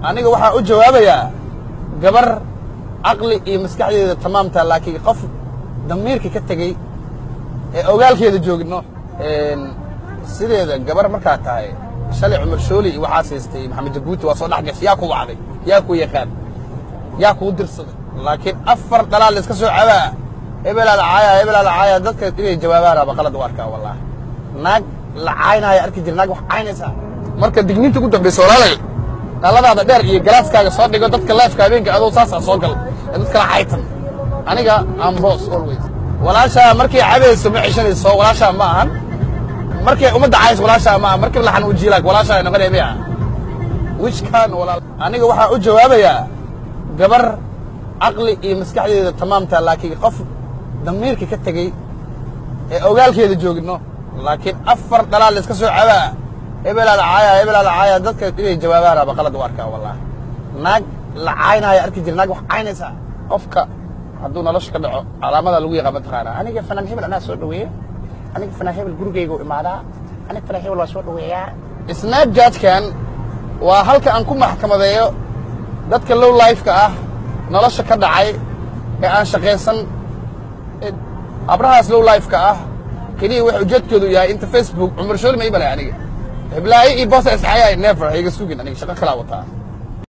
aniga waxaa u jawaabayaa gabar caqli iyo maskaxdeeda tamaamta laakiin qof damiirka ka tegey ee ogaalkeeda joogno sideeda gabar markaa tahay shalay cumar shooli iyo waxaas haystay maxamed jabuuti waa soo dhex gashay yaa ku wacday yaa ku yaqaan yaa kuu dirsaday laakiin afar dhalaal iska soo cabaa hebelaa la caaya hebelaa la caaya dadka inay jawaabaan aba qalad u arkaa wallahi naag la caynaayo arki jira naag wax caynaysaa marka digniinta ugu dambaysa walaalay dhaladaada dheer iyo galaaskaaga soo dhigo dadka leefka habeenka adoo saasaa soo gal ee dadka la caytan aniga am boss always walaashaa markay cabayso ma ceshanayso walaashaa ma ahan markay ummadda cayso walaashaa ma ahan markii laxan u jiilaag walaashaa ay noqonaya miya which kan walaal aniga waxaa u jawaabayaa gabar caqli iyo maskaxdeeda tamaamta laakiin qof damiirka ka tegey ee ogaalkeeda joogno laakiin afar dhalaal iska soo cabaa hebelaa la caaya hebelaa la caaya dadka inay jawaabaan aba qalad u arkaa wallahi naag la caynaayo arki jira naag wax caynaysaa qofka hadduu nolosha ka dhaco calaamada lagu yaqaan mataqaanaa aniga fanaan hebel anaa soo dhaweeya aniga fanaan hebel gurigayga u imaadaa aniga fanaan hebel waa soo dhaweeyaa snapchatkan waa halka aan ku maxkamadeeyo dadka low lifeka ah nolosha ka dhacay ee aan shaqaysan abrahaas low lifeka ah keliya waxa ujeedkoodu yahay inta facebook cumar shooli ma ibalay aniga heblaayo iyo bosa isxayaa never hayga sugin aniga shaqo kalaa wataa